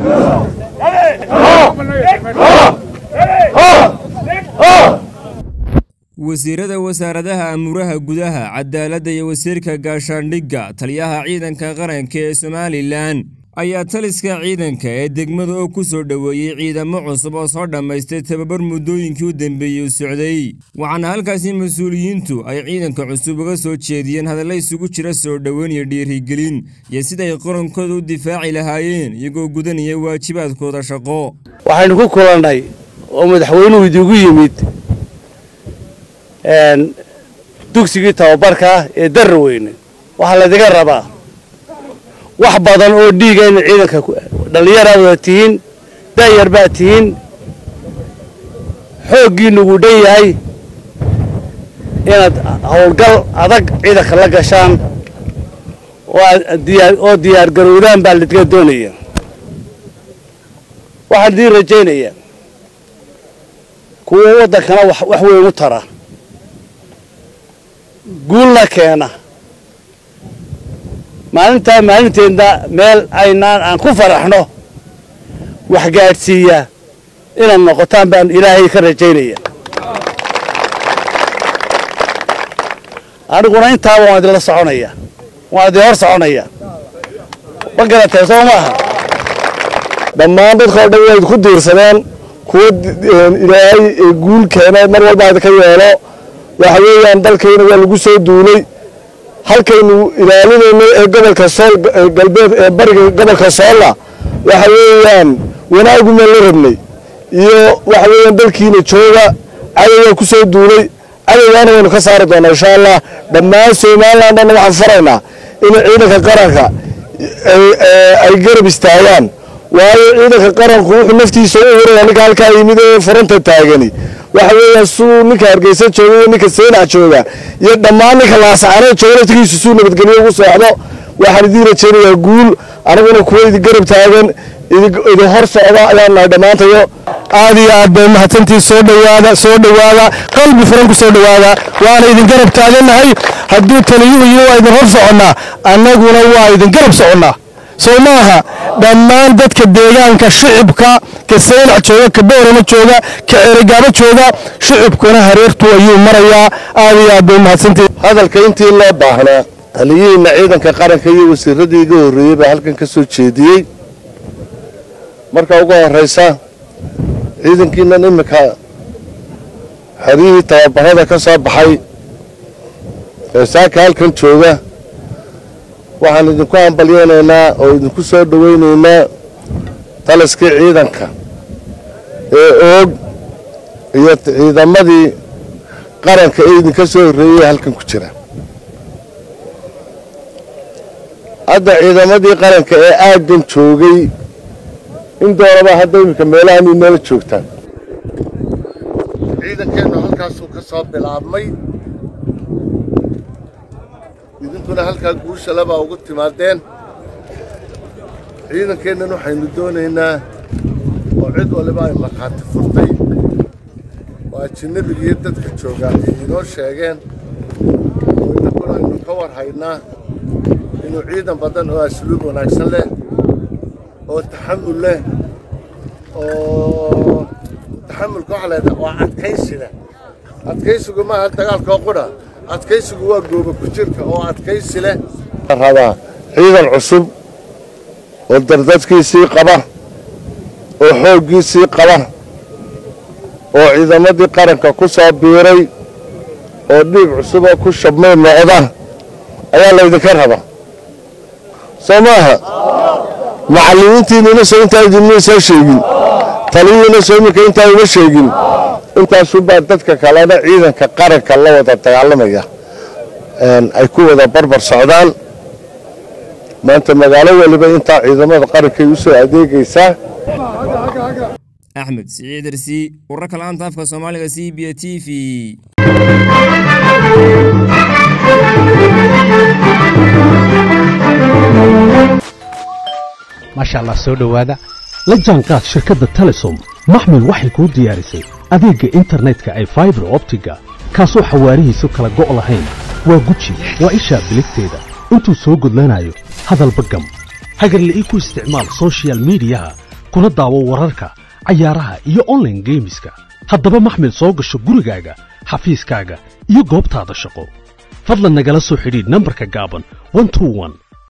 wasiirada wasaaradaha amuuraha gudaha cadaaladda iyo wasiirka gaashaandhigga taliyaha ciidanka qaranka ee somalilan ayaa taliska ciidanka ee degmada oo ku soo dhoweeyey ciidamo cusub oo soo dhammaystay tababar muddooyinkii u dambeeyey u socday waxaana halkaasi mas-uuliyiintu ay ciidanka cusub uga soo jeediyeen hadalla isugu jira soo dhoweyn iyo dhiirigelin iyo siday qarankooda u difaaci lahaayeen iyagoo gudanaya waajibaadkooda shaqo waxaynu ku kulannay oo madaxweynuhu idigu yimid dugsigii tababarka ee darra weyne waxaa laydiga rabaa wax badan oo dhiiga ina ciidanka dhallinyaraad wada tihiin daayar baad tihiin xooggiinnu wuu dhan yahay inaad howlgal adag ciidanka la gashaan oo diyaargarowdaan baa ladiga doonaya waxaan idiin rajaynayaa kuwa waddankana wax weyn u tara guulna keena maalintaa maalinteedna meel aynaan aan ku faraxno wax gaadhsiiya inaad noqotaan baan ilaahay ka rajaynaya aniguna intaaba waan idinla soconaya waan idin hor soconaya ma garatee soo maaha dhammaan dadka o dhan inayd ku diirsadeen kuwa ilaahay guul keena mar walba idinka yeelo waxa weeyaan dalkayna waa lagu soo duulay halkaynu ilaalinayno ee gobolka sool galbeed ee bariga gobolka soolla waxa weeyaan wanaagumaan la rabnay iyo waxa weeyaan dalkiina jooga cadowgaa ku soo duulay cadowgaana waynu ka saari doonaa insha allah dhammaan somalilan dhanna waxaan faraynaa in ciidanka qaranka ay garab istaagaan waayo ciidanka qaranku wuxuu naftiisa u huraya ninka halkaa yimid ee furanta taagani waxa weeyaan suu ninka hargeysa jooga iyo ninka seenac jooga iyo dhammaan ninka laasacaneed jooga naftigiisu suu nabadgelyo ugu socdo waxaan idiin rajaynayaa guul aniguna kuwa idin garab taagan idin hor socda ayaan nahay dhammaantayo aad iyo aad bay mahadsantii soo dhowaada soo dhowaada qalbi furan ku soo dhowaada waana idin garab taagannahay hadduu taliyuhu yihi waa idin hor soconnaa annaguna waa idin garab soconnaa soo maaha dhammaan dadka deegaanka shicibka ka saynac jooga ka boorama jooga ka ceerigaabo jooga shicibkuna hareertu ayuu marayaa aad iyo aad bay mahadsantii hadalka intii loo baahnaa taliyihiinna ciidanka qaranka iyo wasiiradii iga horreeyey baa halkan ka soo jeediyey marka ugu horraysa ciidankiinan iminka xeryihii tababarada ka soo baxay ee saaka halkan jooga waxaan idinku hambalyeynaynaa oo idinku soo dhowaynaynaa taliskii ciidanka ee oog iyo ciidamadii qaranka ee idinka soo horreeyey halkan ku jira hadda ciidamadii qaranka ee aaggan joogay in doonaba hadda iminka meelahan inala joogtaan ciidankeennu halkaasuu ka soo bilaabmay idinkuna halkaa guusha labaa ugu timaadeen ciidankeennan waxaynu doonaynaa oo cid waliba ay markhaati furtay oo ajinabiga iyo dadka joogaa ay inoo sheegeen oo idinkuna aynu ka war haynaa inuu ciidan badan oo asluub wanaagsan leh oo taxamul leh oo taxamulka waxa leedaha waa adkaysi leh adkaysigu maaha dagaalkoo qudha adkaysigu waa gooba ku jirka oo adkaysi leh rabaa ciidan cusub oo dardadkiisii qaba oo xooggiisii qaba oo ciidamadii qaranka ku soo biiray oo dhiig cusub oo ku shabmay noqda ayaa laydinka rabaa soo maaha macallimiintiinuna soo intaa idinma soo sheegin taliyihiina soo iminka intaa uma sheegin intaasubaa dadka kalena ciidanka qaranka la wada dagaalamaya ay ku wada barbar socdaan maanta magaalo waliba intaa ciidamada qarankay u soo adeegaysaa axmed siciid arsi wararka la'aanta afka soomaaliga c b t v maasha allah soo dhowaada la jaanqaad shirkadda telesom maxmil waxay kuu diyaarisay adeegga internetka ay faibar optiga kaasoo xawaarihiisu kala go' lahayn waa guji waa ishaa biligteeda intuu soo gudlanayo hadalba gam hagarle ii ku isticmaal soshiyal miidiyaha kuna daawo wararka cayaaraha iyo onlaine geemiska haddaba maxmil soo gasho gurigaaga xafiiskaaga iyo goobtaada shaqo fadlan nagala soo xidhiidh nambarka gaaban